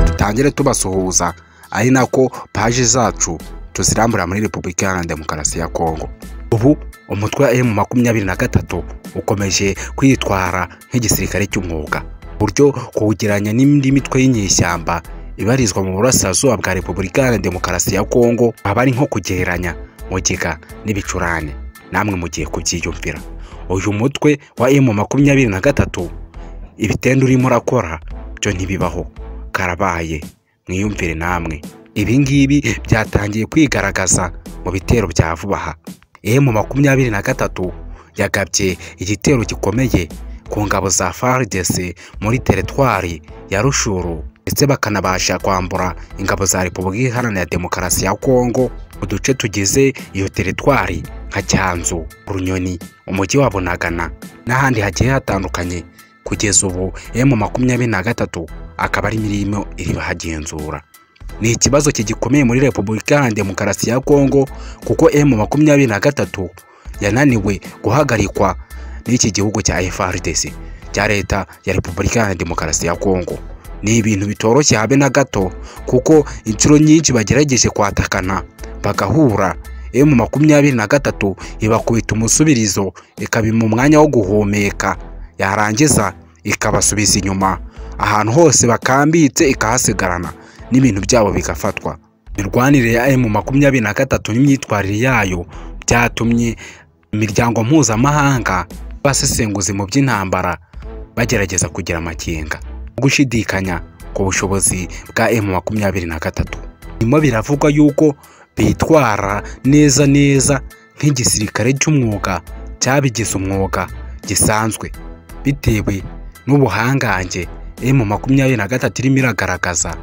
dutangire tubasuhuza ari nako paji zacu tuzirambura muri repubulika iharanira demokarasi ya kongo ubu umutwe wa emu makumyabiri na gatatu ukomeje kwitwara nk'igisirikare cy'umwuga buryo kuwugeranya n'indi mitwe y'inyeshyamba ibarizwa mu burasirazuba bwa repubulika iharanira demokarasi ya kongo aba ari nko kugereranya mugiga n'ibicurane namwe mugiye kubyiyumvira uyu mutwe wa emu makumyabiri na gatatu ibitenda urimo urakora byo ntibibaho karabaye mwiyumvire namwe ibi ngibi byatangiye kwigaragaza mu bitero bya vuba aha emu makumyabiri na gatatu yagabye igitero gikomeye ku ngabo za faridese muri teretwari ya rushuru ndetse bakanabasha kwambura ingabo za repubulika iharanira demokarasi ya kongo mu duce tugize iyo teretwari nka cyanzu runyoni umujyi wa bunagana n'ahandi hagiye hatandukanye kugeza ubu emu makumyabiri na gatatu akaba ari mirimo iri bahagenzura ni ikibazo kigikomeye muri repubulika iharanira demokarasi ya kongo kuko emu makumyabiri na gatatu yananiwe guhagarikwa n'iki gihugu cya frdc cya leta ya repubulika iharanira demokarasi ya kongo ni ibintu bitoroshye habe na gato kuko inshuro nyinshi bagerageje kwatakana bagahura emu makumyabiri na gatatu ibakubita umusubirizo ikabima umwanya wo guhumeka yarangiza ikabasubiza inyuma ahantu hose bakambitse ikahasigarana n'ibintu byabo bigafatwa imirwanire ya emu makumyabiri na gatatu n'imyitwarire yayo byatumye imiryango mpuzamahanga y'abasesenguzi mu by'intambara bagerageza kugira amakenga gushidikanya ku bushobozi bwa emu makumyabiri na gatatu birimo biravugwa yuko bitwara neza neza nk'igisirikare cy'umwuga cyabigize umwuga gisanzwe bitewe n'ubuhangange emu makumyabiri na gatatu irimo iragaragaza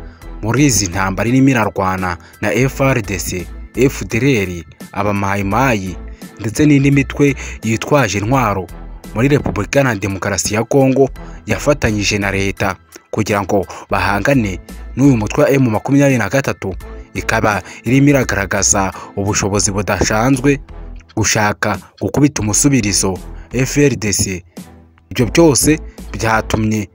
muri izi ntambara irimo irarwana na frdc fdr abamayimayi ndetse n'indi mitwe yitwaje intwaro muri repubulika na demokarasi ya kongo yafatanyije na leta kugira ngo bahangane n'uyu mutwe wa emu makumyabiri na gatatu ikaba irimo iragaragaza ubushobozi budasanzwe gushaka gukubita umusubirizo frdc ibyo byose byatumye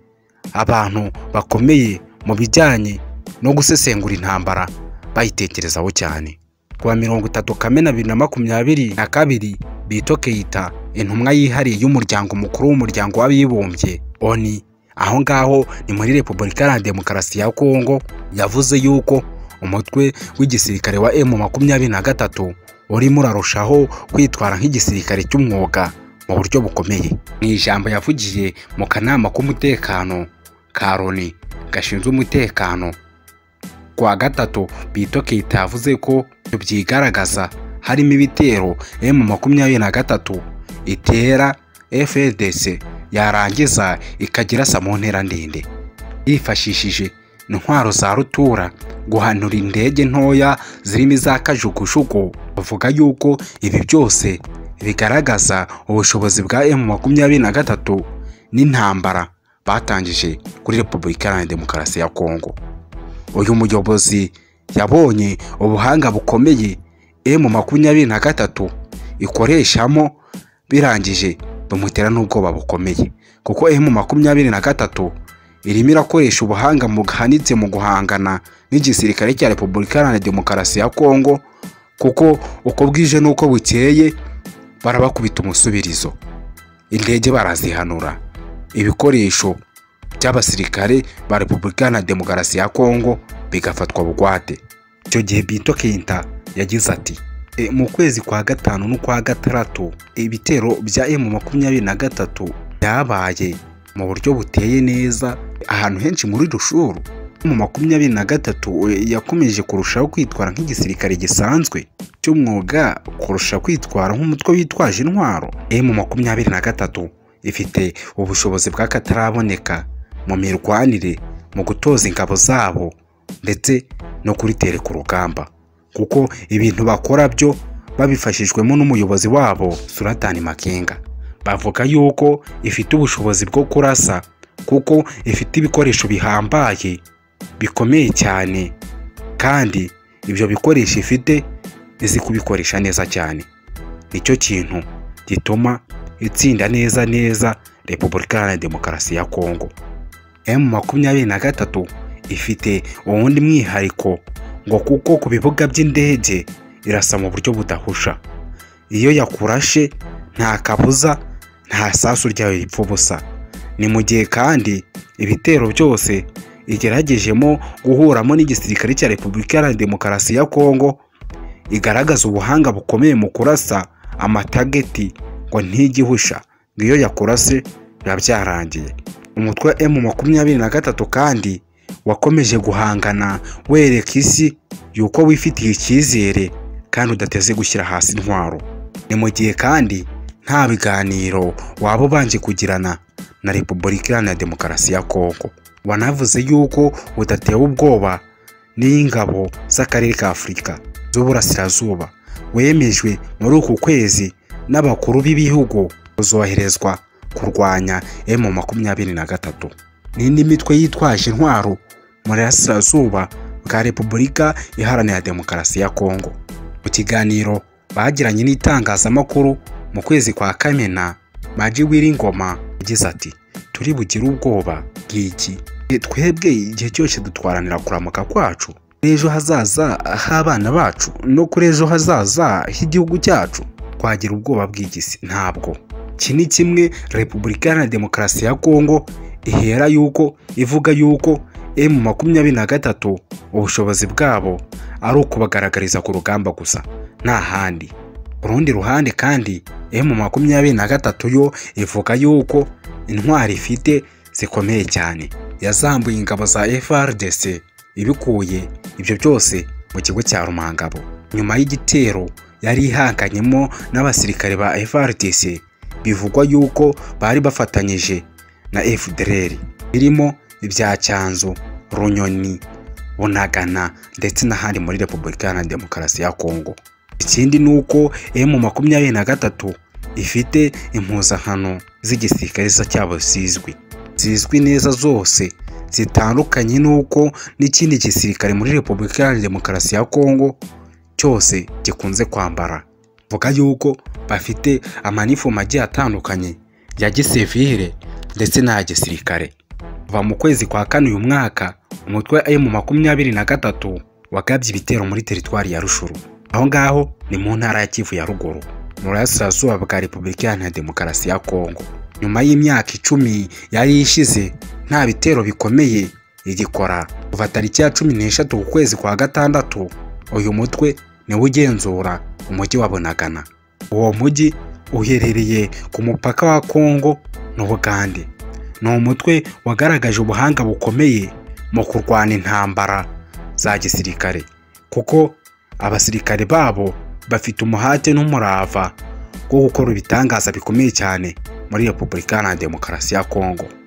abantu bakomeye mu bijyanye no gusesengura intambara bayitekerezaho cyane kuwa mirongo itatu kamena bibiri na makumyabiri na kabiri bito keita intumwa yihariye y'umuryango mukuru w'umuryango w'abibumbye oni aho ngaho ni muri repubulika iharanira demokarasi ya kongo yavuze yuko umutwe w'igisirikare wa emu makumyabiri na gatatu urimo urarushaho kwitwara nk'igisirikare cy'umwuga mu buryo bukomeye mu ijambo yavugiye mu kanama k'umutekano ka loni gashinzwe umutekano kuwa gatatu bito Keita yavuze ko byigaragaza harimo ibitero emu makumyabiri na gatatu itera fdc yarangiza ikagirasa mu ntera ndende yifashishije intwaro za rutura guhanura indege ntoya zirimo iza kajugujugu bavuga yuko ibi byose bigaragaza ubushobozi bwa emu makumyabiri na gatatu n'intambara batangije kuri repubulika iharanira demokarasi ya kongo uyu muyobozi yabonye ubuhanga bukomeye emu makumyabiri na gatatu ikoreshamo birangije bimutera n'ubwoba bukomeye kuko emu makumyabiri na gatatu irimo irakoresha ubuhanga buhanitse mu guhangana n'igisirikare cya repubulika iharanira demokarasi ya kongo kuko uko bwije n'uko bukeye barabakubita umusubirizo indege barazihanura ibikoresho by'abasirikare ba repubulika iharanira demokarasi ya kongo bigafatwa bugwate icyo gihe bito kenta yagize ati mu kwezi kwa gatanu n'ukwa gatandatu ibitero bya emu makumyabiri na gatatu byabaye mu buryo buteye neza ahantu henshi muri rushuru mu makumyabiri na gatatu yakomeje kurushaho kwitwara nk'igisirikare gisanzwe cy'umwuga kurusha kwitwara nk'umutwe witwaje intwaro emu makumyabiri na gatatu ifite ubushobozi bw'akataraboneka mu mirwanire mu gutoza ingabo zabo ndetse no kuritere ku rugamba kuko ibintu bakora byo babifashijwemo n'umuyobozi wabo suratani makenga bavuga yuko ifite ubushobozi bwo kurasa kuko ifite ibikoresho bihambaye bikomeye cyane kandi ibyo bikoresho ifite izi kubikoresha neza cyane nicyo kintu gituma itsinda neza neza repubulika iharanira demokarasi ya kongo emu makumyabiri na gatatu ifite uwundi mwihariko ngo kuko ku bibuga by'indege irasa mu buryo budahusha iyo yakurashe nta kabuza nta sasu ryayo ripfa ubusa ni mu gihe kandi ibitero byose igeragejemo guhuramo n'igisirikare cya repubulika iharanira demokarasi ya kongo igaragaza ubuhanga bukomeye mu kurasa amatageti ngo ntijyihusha ngo iyo yakurase biba byarangiye umutwe wa emu makumyabiri na gatatu kandi wakomeje guhangana wereka isi yuko wifitiye icyizere kandi udateze gushyira hasi intwaro ni mu gihe kandi nta biganiro waba ubanje kugirana na repubulika iharanira demokarasi ya kongo wanavuze yuko udatewe ubwoba n'ingabo z'akarere ka afurika z'uburasirazuba wemejwe muri uku kwezi n'abakuru b'ibihugu uzoherezwa kurwanya emu makumyabiri na gatatu n'indi mitwe yitwaje intwaro mu burasirazuba bwa repubulika iharanira demokarasi ya kongo mu kiganiro bagiranye n'itangazamakuru mu kwezi kwa kamena maji w'iringoma yagize ati turi bugire ubwoba bw'iki twebwe igihe cyose dutwaranira kuramuka kwacu n'ejo hazaza h'abana bacu no kuri ejo hazaza h'igihugu cyacu twagira ubwoba bw'igisi ntabwo iki ni kimwe repubulika iharanira demokarasi ya kongo ihera yuko ivuga yuko emu makumyabiri na gatatu ubushobozi bwabo ari ukubagaragariza ku rugamba gusa nta handi ku rundi ruhande kandi emu makumyabiri na gatatu yo ivuga yuko intwari ifite zikomeye cyane yazambuye ingabo za FRDC ibikuye ibyo byose mu kigo cya Rumangabo nyuma y'igitero yari ihanganyemo n'abasirikare ba FRDC bivugwa yuko bari bafatanyije na FDLR birimo ibya Cyanzu Runyoni Bunagana ndetse n'ahandi muri Repubulika Iharanira Demokarasi ya Kongo ikindi ni uko emu makumyabiri na gatatu ifite impuzankano z'igisirikare cyabo zizwi zizwi neza zose zitandukanye n'uko n'ikindi gisirikare muri repubulika iharanira demokarasi ya kongo cyose gikunze kwambara vuga yuko bafite amanifomu agiye atandukanye ya gisivire ndetse n'aya gisirikare kuva mu kwezi kwa kane uyu mwaka umutwe wa emu makumyabiri na gatatu wagabye ibitero muri teritwari ya rushuru aho ngaho ni mu ntara ya kivu ya ruguru mu burasirazuba bwa repubulika iharanira demokarasi ya kongo nyuma y'imyaka icumi yari ishize nta bitero bikomeye igikora kuva tariki ya cumi n'eshatu ku kwezi kwa gatandatu uyu mutwe niwo ugenzura umujyi wa bunagana uwo mujyi uherereye ku mupaka wa kongo n'ubugande ni umutwe wagaragaje ubuhanga bukomeye mu kurwana intambara za gisirikare kuko abasirikare babo bafite umuhate n'umurava wo gukora ibitangaza bikomeye cyane muri repubulika iharanira demokarasi ya kongo